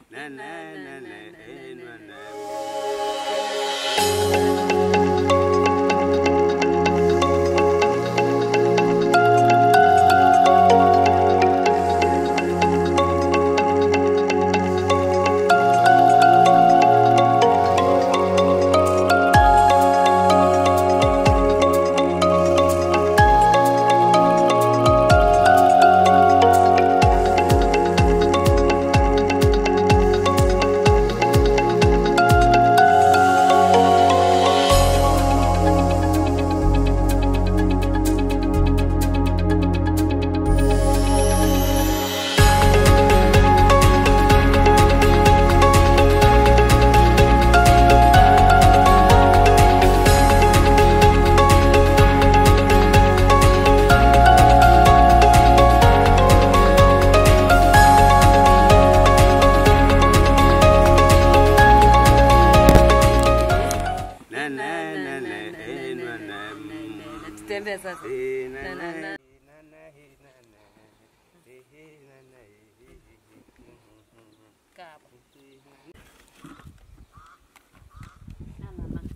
Na, na, na, na, eh, na, na. Na, na, na, na, eh, na, na, mm. Tutembee sasa. Eh, na, Na, na, na, na. na, na, eh, na, na. Eh, eh, na, na, eh, eh, eh, Kaa hapo. eh. Na, na, na.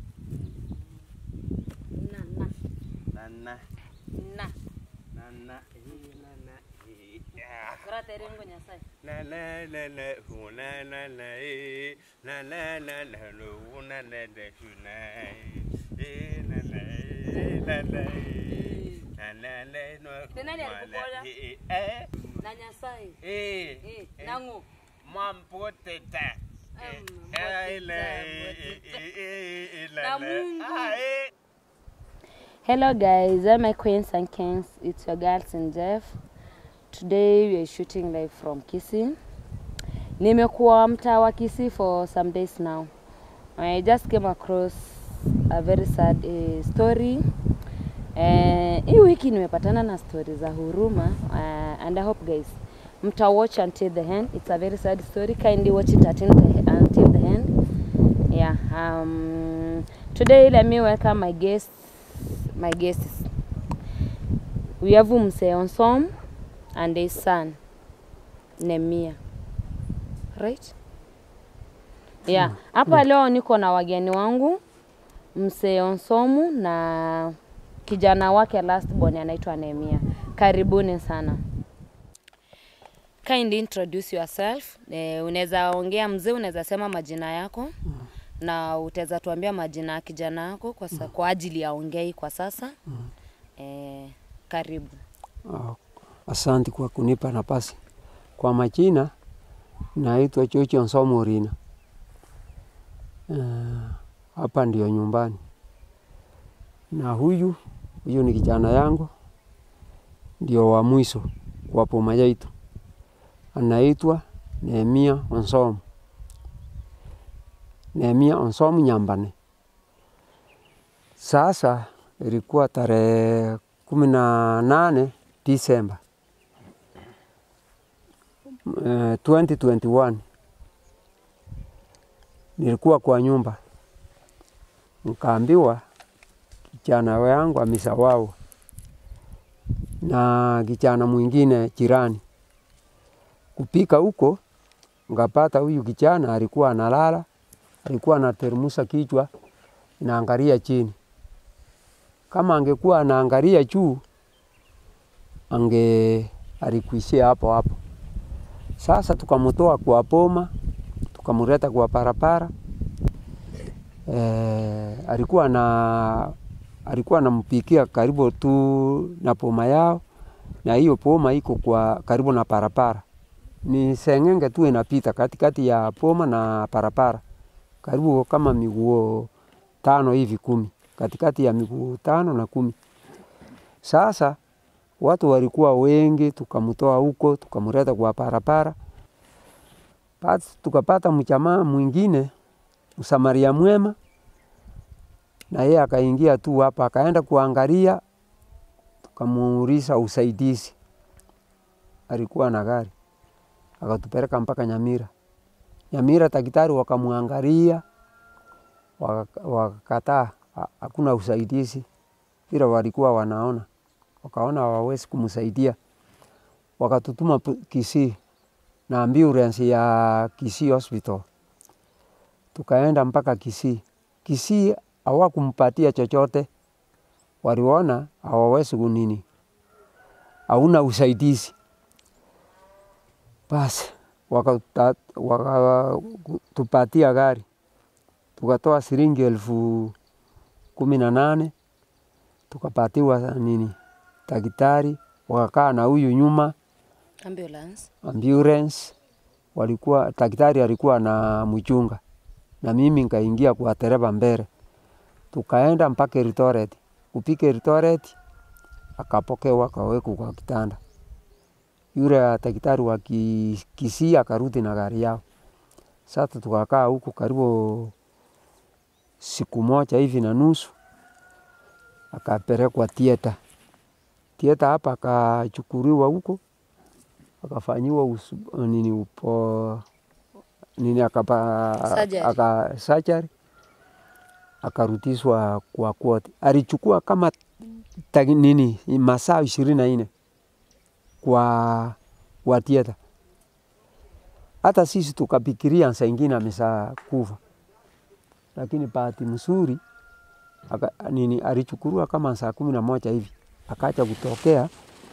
Na, na. Na, na, Na. na, na, eh, na, na, eh, ah. Kora tere ngo Nyasaye. La la la la hu la la la eh la la la la lo hu la la la hu la eh la la eh la la eh la la la no hu Ni nani la la alikuponya? eh eh Na Nyasaye. eh Eh, eh nangu. mampoteta eh Um, eh la mpoteta, eh eh eh la Na la Mungu. ah eh Hello guys, I'm my queens and kings. It's your girls and Jeff. Today we are shooting live from Kisii. Nimekuwa mtaa wa Kisii for some days now. I just came across a very sad uh, story. Uh, hii wiki nimepatana na story za huruma uh, and I hope guys mta watch until the end. It's a very sad story. Kindly watch it until the, until the end. Yeah. Um, today let me welcome my guests my guests. We have Mse Onsom and his son Nemia. Right? Yeah. Hapa leo niko na wageni wangu Mse Onsomu na kijana wake last born anaitwa Nemia. Karibuni sana. Kindly introduce yourself. Eh, unaweza ongea mzee, unaweza sema majina yako na utaweza tuambia majina ya kijana yako kwa, sa, kwa ajili ya ongei kwa sasa. Eh, karibu. Ah, Asante kwa kunipa nafasi. Kwa majina naitwa Chocho Nsomo Rina. Ah, Hapa ndio nyumbani, na huyu huyu ni kijana yangu, ndio wa mwisho kwa poma yetu, anaitwa Nehemia Onsomo. Nehemia Onsomo Nyambane. Sasa ilikuwa tarehe kumi na nane Disemba eh, 2021 nilikuwa kwa nyumba, nkaambiwa kijana wangu amesawawa na kijana mwingine jirani. Kupika huko ngapata huyu kijana alikuwa analala, alikuwa anateremsha kichwa inaangalia chini. Kama angekuwa anaangalia juu ange alikuishia hapo hapo. Sasa tukamtoa kwa poma, tukamleta kwa parapara. E, alikuwa na alikuwa anampikia karibu tu na poma yao, na hiyo poma iko kwa karibu na parapara. Ni sengenge tu inapita katikati ya poma na parapara, karibu kama miguu tano hivi kumi, katikati ya miguu tano na kumi. Sasa watu walikuwa wengi, tukamtoa huko tukamleta kwa parapara. Basi tukapata mjamaa mwingine msamaria mwema, na yeye akaingia tu hapa, akaenda kuangalia, tukamuuliza usaidizi. Alikuwa na gari, akatupeleka mpaka Nyamira. Nyamira daktari wakamwangalia, waka- wakakataa, ha- hakuna usaidizi vile walikuwa wanaona wakaona hawawezi kumsaidia, wakatutuma pu- Kisii na ambulance ya Kisii Hospital, tukaenda mpaka Kisii. Kisii hawakumpatia chochote, waliona hawawezi kunini, hauna usaidizi. Basi wakatupatia waka, gari tukatoa shilingi elfu kumi na nane tukapatiwa nini daktari, wakakaa na huyu nyuma Ambulance. ambulance, walikuwa daktari alikuwa na mchunga na mimi nikaingia kwa dereva mbele, tukaenda mpaka Eldoret. Kupika Eldoret akapokewa akawekwa kwa kitanda. Yule daktari wa Ki- Kisii akarudi na gari yao. Sasa tukakaa huko karibu siku moja hivi na nusu, akapelekwa theater. Theater hapa akachukuliwa huko akafanyiwa usu- nini upo nini akapa Surgery. aka surgery akarudishwa kwa koti. Alichukua kama tagi, nini masaa ishirini na nne kwa kwa theater. Hata sisi tukafikiria saa ingine amesha kufa, lakini bahati mzuri aka, nini alichukuliwa kama saa kumi na moja hivi akacha kutokea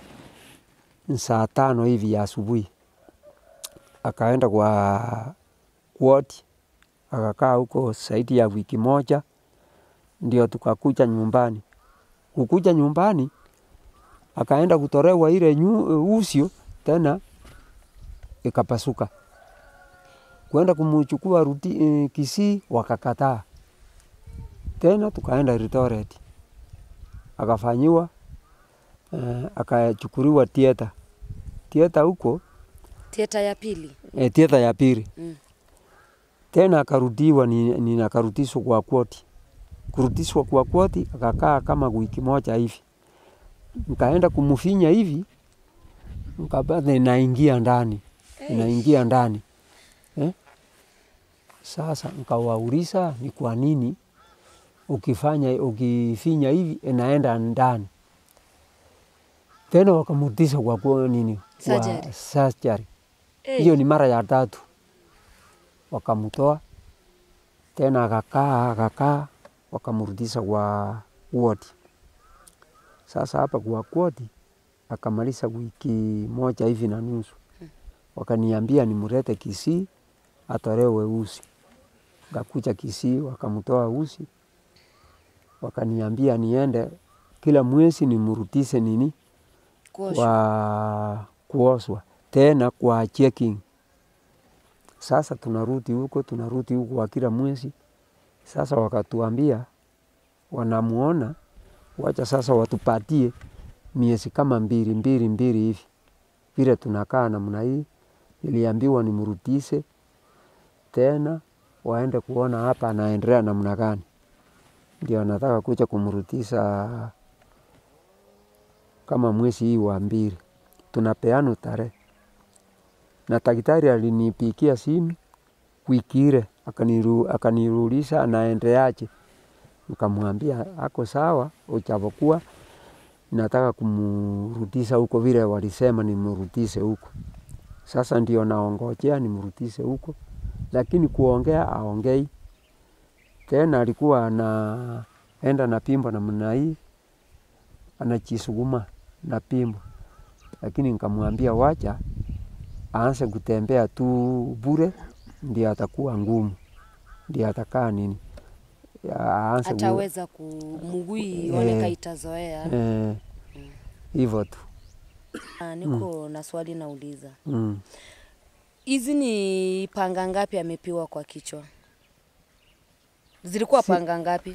saa tano hivi ya asubuhi, akaenda kwa ward akakaa huko zaidi ya wiki moja, ndio tukakuja nyumbani. Kukuja nyumbani akaenda kutolewa ile nyu, usio tena ikapasuka, kwenda kumchukua ruti eh, Kisii wakakataa tena, tukaenda Eldoret akafanyiwa eh, akachukuliwa theater theater huko Theater ya pili. eh, theater ya pili Mm. tena akarudiwa ni, ni akarudishwa kwa koti. Kurudishwa kwa koti akakaa kama wiki moja hivi, nikaenda kumfinya hivi, nikapata inaingia ndani inaingia ndani eh? Sasa nikawauliza ni kwa nini ukifanya ukifinya hivi inaenda ndani tena, wakamrudisha kwa kwa nini kwa Surgery. surgery. Eh, Hiyo ni mara ya tatu, wakamtoa tena, akakaa akakaa, wakamrudisha kwa wodi. Sasa hapa kwa wodi akamaliza wiki moja hivi na nusu, wakaniambia nimlete Kisii atolewe usi. Ngakuja Kisii, wakamtoa usi, wakaniambia niende kila mwezi nimrudishe nini kuoshwa. kwa kuoswa tena kwa checking. Sasa tunarudi huko tunarudi huko kwa kila mwezi. Sasa wakatuambia wanamuona, wacha sasa watupatie miezi kama mbili mbili mbili hivi, vile tunakaa namna hii. Niliambiwa nimrudishe tena, waende kuona hapa anaendelea namna gani. Ndio nataka kuja kumrudisha kama mwezi hii wa mbili, tunapeana tarehe. Na daktari alinipigia simu wiki ile akaniru, akanirulisha anaendeaje. Nikamwambia ako sawa, ujapokuwa nataka kumrudisha huko vile walisema nimrudishe huko. Sasa ndio naongojea nimrudishe huko, lakini kuongea aongei tena. Alikuwa anaenda na pimbo namna hii anajisukuma na pimbo, lakini nikamwambia wacha aanze kutembea tu bure, ndio atakuwa ngumu, ndio atakaa nini, aanze ku- Ataweza kumugui Eh. one kaitazoea. eh, hivyo tu Ah, niko na swali nauliza, mm. hizi ni panga ngapi amepiwa kwa kichwa? Zilikuwa Si- panga ngapi?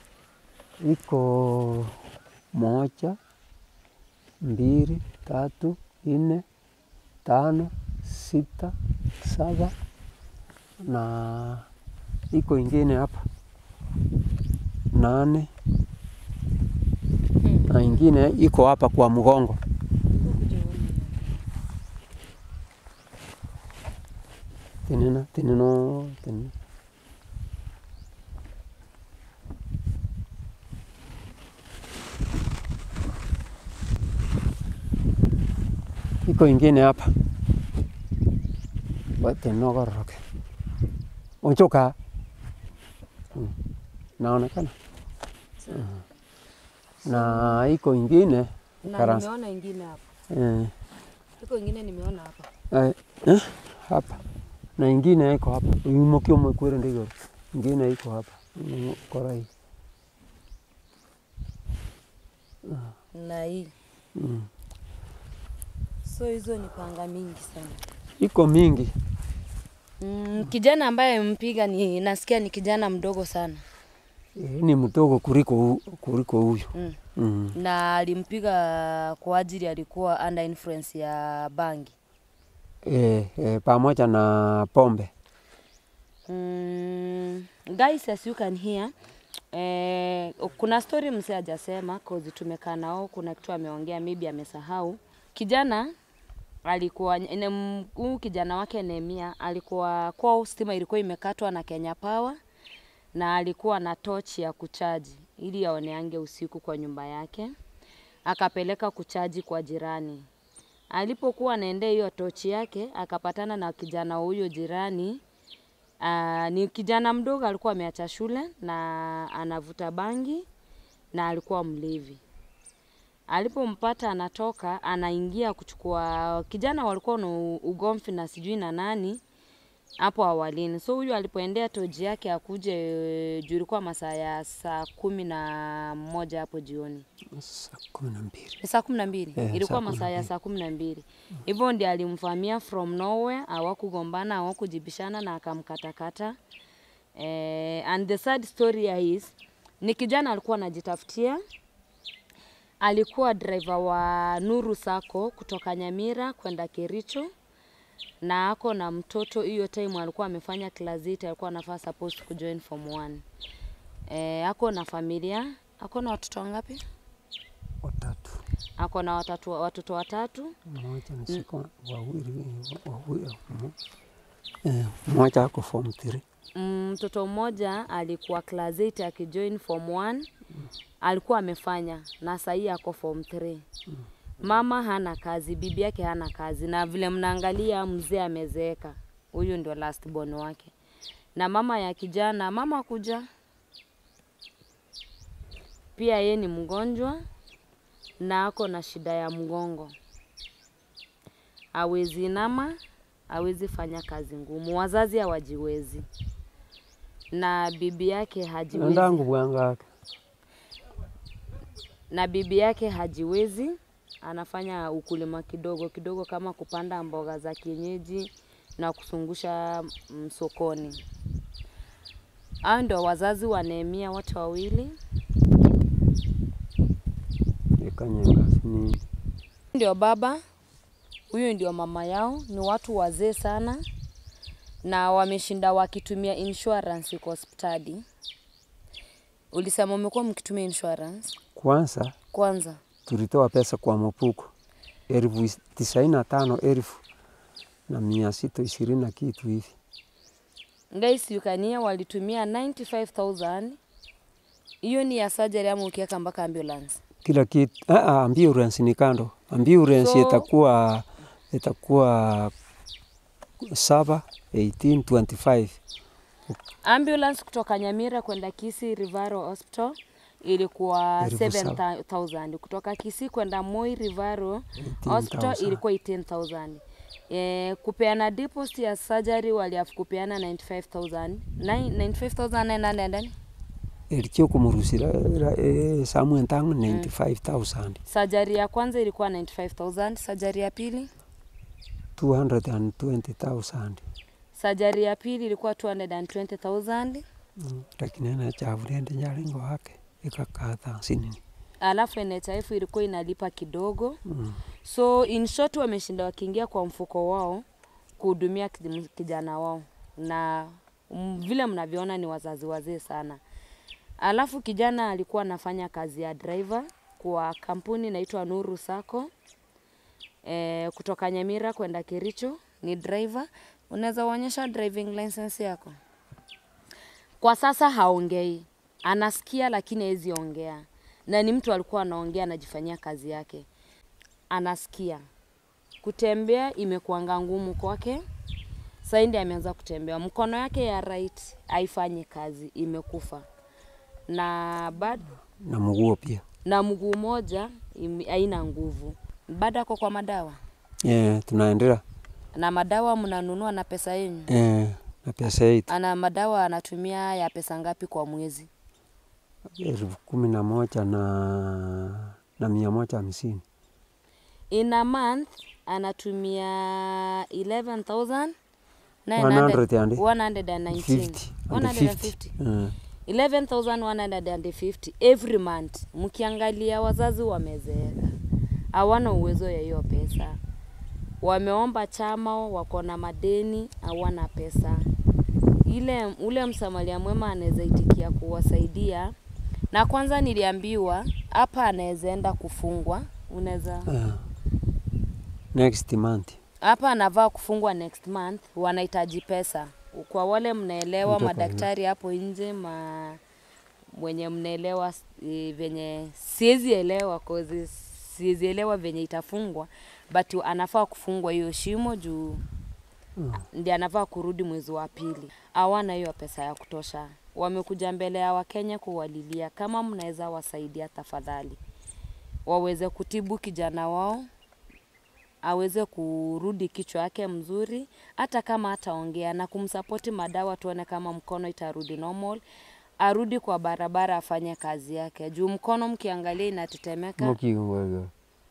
iko moja, mbili, tatu, nne, tano, sita, saba na iko ingine hapa nane na ingine iko hapa kwa mgongo. Tinina, tinino, tinino. iko ingine hapa wote nogoroke uchoka mm. naonekana mm. na iko ingine Na Karasi. nimeona ingine hapa. eh, Iko ingine nimeona hapa. eh, eh, hapa na ingine iko hapa imokio mwekwere ndigoro ingine iko hapa Mm, korai Na hii. mm. So hizo ni panga mingi sana. iko mingi Mm, kijana ambaye mpiga ni nasikia ni kijana mdogo sana. eh, ni mdogo kuliko hu- kuliko huyu Mm. mm. Na alimpiga kwa ajili alikuwa under influence ya bangi. eh, eh, pamoja na pombe Mm, guys as you can hear eh, kuna story mse hajasema cause tumekaa nao, kuna kitu ameongea maybe amesahau. Kijana alikuwa ne- m- huyu kijana wake Nehemia alikuwa kwao, stima ilikuwa imekatwa na Kenya Power na alikuwa na tochi ya kuchaji ili aoneange usiku kwa nyumba yake, akapeleka kuchaji kwa jirani. Alipokuwa anaendea hiyo tochi yake, akapatana na kijana huyo jirani Uh, ni kijana mdogo alikuwa ameacha shule na anavuta bangi na alikuwa mlevi. Alipompata anatoka, anaingia kuchukua kijana, walikuwa na u- ugomvi na sijui na nani hapo awalini. So huyu alipoendea toji yake akuje, eh, juu ilikuwa masaa ya saa kumi na moja hapo jioni saa kumi na mbili ni saa kumi na mbili Eh, ilikuwa saa kumi na masaa ya mbili. saa kumi na mbili hivyo ndi alimvamia from nowhere, hawakugombana hawakujibishana na akamkatakata. Eh, and the sad story here is ni kijana alikuwa anajitafutia, alikuwa driver wa Nuru Sacco kutoka Nyamira kwenda Kericho na ako na mtoto. Hiyo time alikuwa amefanya class 8, alikuwa anafaa supposed kujoin form 1. Eh, ako na familia, ako na watoto wangapi? watatu ako na watatu, watoto watatu mmoja ni siko wawili wawili mo- eh, mmoja ako form 3 Mm, mtoto mmoja alikuwa class 8 akijoin form 1 alikuwa amefanya na sahii ako form 3 mama hana kazi bibi yake hana kazi na vile mnaangalia mzee amezeeka huyu ndio last born wake na mama ya kijana mama kuja pia ye ni mgonjwa na ako na shida ya mgongo awezi inama awezi fanya kazi ngumu wazazi hawajiwezi na bibi yake hajiwezi ndangu bwangake na bibi yake hajiwezi, anafanya ukulima kidogo kidogo kama kupanda mboga za kienyeji na kusungusha mm, sokoni. Hao ndio wazazi wa Nehemia wote wawili. ikanyenga sinini Ndio baba, huyu ndio mama yao. Ni watu wazee sana na wameshinda wakitumia insurance kwa hospitali. Ulisema umekuwa mkitumia insurance kwanza kwanza? tulitoa pesa kwa mpuko elfu is- tisaini na tano elfu na mia sita ishirini na kitu hivi Guys, Yukania walitumia 95000 hiyo ni ya surgery ama ukiweka mpaka ambulance. kila kitu. Ah, ah, ambulance ni kando. Ambulance So- itakuwa itakuwa saba 18 25 Ambulance kutoka Nyamira kwenda Kisii Rivaro Hospital ilikuwa Elfu saba. 7000 kutoka Kisii kwenda Moi Rivaro Hospital 18,000. ilikuwa 18000 Eh, kupeana deposit ya surgery waliafu kupeana 95000 Nine- 95900 elicho kumurusira eh, Samuel Ntangu 95000 surgery ya kwanza ilikuwa 95000 surgery ya pili 220000 surgery ya pili ilikuwa 220000 Mm, lakini ana chavurende nyalingo wake ikakatha sinini alafu NHIF ilikuwa inalipa kidogo mm. so in short wameshinda wakiingia kwa mfuko wao kuhudumia kij- kijana wao na mm, vile mnavyoona ni wazazi wazee sana alafu kijana alikuwa anafanya kazi ya driver kwa kampuni inaitwa Nuru Sacco e, kutoka Nyamira kwenda Kericho ni driver unaweza uonyesha driving license yako kwa sasa haongei anasikia lakini hawezi ongea na ni mtu alikuwa anaongea anajifanyia kazi yake anasikia kutembea imekuanga ngumu kwake Sasa ndiye ameanza kutembea, mkono yake ya right haifanyi kazi, imekufa na bado na mguu pia na mguu moja ime- haina nguvu. Bado ako kwa madawa, eh, tunaendelea na madawa mnanunua na pesa yenu. eh, na pesa yetu Ana madawa anatumia ya pesa ngapi kwa mwezi? elfu kumi na moja na na mia moja hamsini In a month anatumia 11,000 150. 119 50 and 150 eh, 11,150 every month. Mkiangalia wazazi wamezeeka, hawana uwezo ya hiyo pesa, wameomba chama, wako na madeni, hawana pesa. Ile ule msamaria mwema anaweza itikia kuwasaidia, na kwanza niliambiwa hapa anaweza enda kufungwa, unaweza eh. next month hapa anavaa kufungwa next month, wanahitaji pesa. Kwa wale mnaelewa, Kutoka madaktari hapo nje, ma mwenye mnaelewa e, venye siwezi elewa cause siwezi elewa venye itafungwa, but anafaa kufungwa hiyo shimo juu Mm. ndi anafaa kurudi mwezi wa pili. Hawana hiyo pesa ya kutosha, wamekuja mbele ya Wakenya kuwalilia. Kama mnaweza wasaidia, tafadhali waweze kutibu kijana wao aweze kurudi kichwa yake mzuri, hata kama hataongea na kumsapoti madawa, tuone kama mkono itarudi normal, arudi kwa barabara afanye kazi yake, juu mkono mkiangalia inatetemeka. mukiwega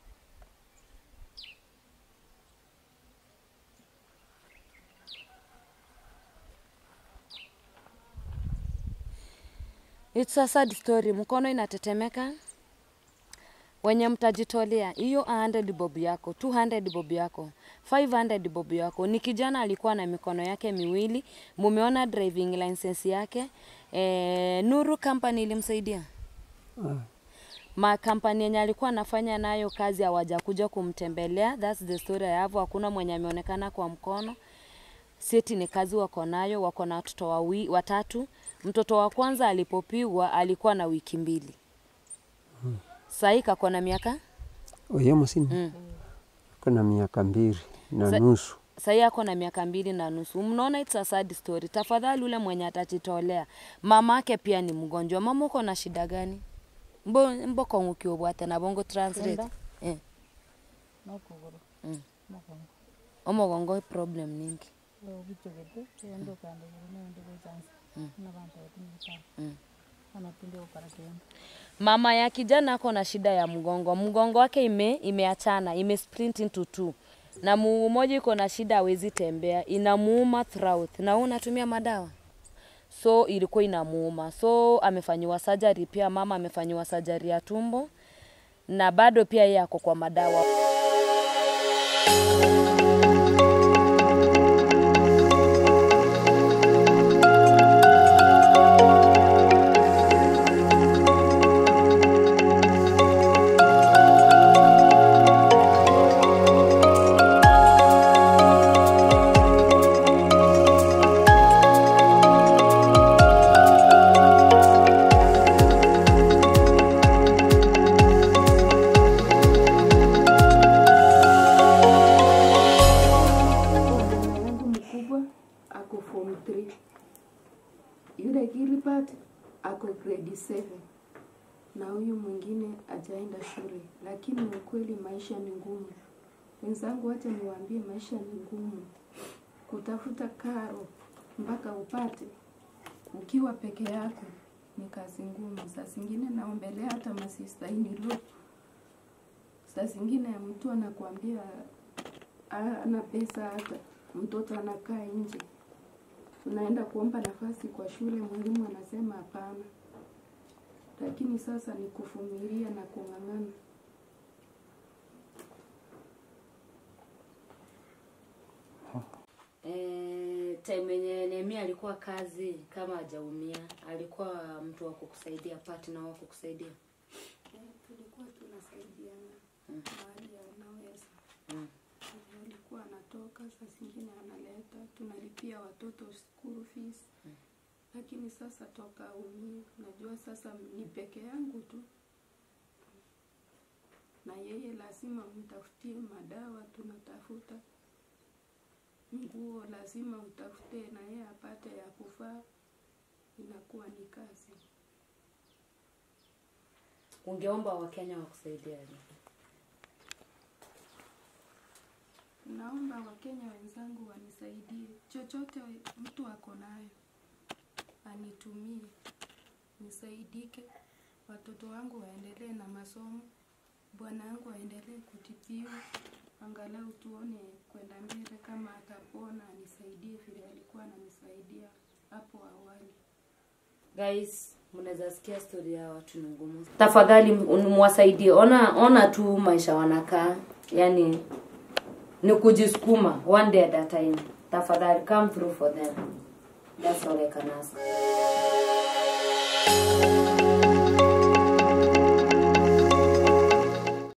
It's a sad story, mkono inatetemeka. Wenye mtajitolea hiyo 100 bob yako, 200 bob yako, 500 bob yako. Ni kijana alikuwa na mikono yake miwili, mumeona driving license yake. E, Nuru Company ilimsaidia Ah, makampani yenye alikuwa anafanya nayo kazi hawajakuja kumtembelea. That's the story I have. Hakuna mwenye ameonekana kwa mkono. Seti ni kazi wako nayo, wako na watoto wawi, watatu. Mtoto wa kwanza alipopigwa alikuwa na wiki mbili. Sahii kako na miaka oyo musini mm. kuna miaka mbili na Sa- nusu Sahii ako na miaka mbili na nusu. Mnaona it's a sad story. Tafadhali ule mwenye atajitolea, mama yake pia ni mgonjwa. Mama uko na shida gani? Mbo mboko ngukiobwate na bongo translate Enda. eh. nokuguru Mm. mokongo omogongo problem ningi obuchogete ende okandegere nende gochansi nabantu batumikana Mm. anapinde okarakenda Mama ya kijana ako na shida ya mgongo, mgongo wake ime imeachana ime sprint into two, na mguu mmoja iko na shida, hawezi tembea, inamuuma throughout, na wewe unatumia madawa so ilikuwa inamuuma, so amefanyiwa surgery pia. Mama amefanyiwa surgery ya tumbo na bado pia yeye ako kwa madawa. Mama yangu mkubwa ako form 3. Yule Gilbert ako grade 7 na huyu mwingine ajaenda shule, lakini ukweli maisha ni ngumu. Wenzangu, wacha niwaambie, maisha ni ngumu. Kutafuta karo mpaka upate ukiwa peke yako ni kazi ngumu. Saa zingine naombelea hata masista inilo, saa zingine mtu anakuambia ana pesa hata mtoto anakaa nje, unaenda kuomba nafasi kwa shule, mwalimu anasema hapana. Lakini sasa ni kuvumilia na kung'ang'ana. Eh, time yenye Nehemia alikuwa kazi kama hajaumia, alikuwa mtu wa kukusaidia, partner wa kukusaidia. Tulikuwa tunasaidiana mahali anaweza. Mm. Alikuwa anatoka, saa zingine analeta, tunalipia watoto school fees. Lakini sasa toka umie, najua sasa ni peke yangu tu, na yeye lazima mtafutie madawa, tunatafuta nguo lazima utafute na yeye apate ya kuvaa, inakuwa ni kazi. Ungeomba Wakenya wakusaidiaje? Naomba Wakenya wenzangu wanisaidie, chochote mtu ako nayo anitumie, nisaidike, watoto wangu waendelee na masomo, bwana wangu aendelee kutibiwa, angalau tuone kwenda mbele, kama atapona anisaidie vile alikuwa ananisaidia hapo awali. Guys, mnaweza sikia story ya watu ni ngumu. Tafadhali m- mwasaidie. Ona ona tu maisha wanakaa. Yaani ni kujisukuma one day at a time. Tafadhali come through for them. That's all I can ask.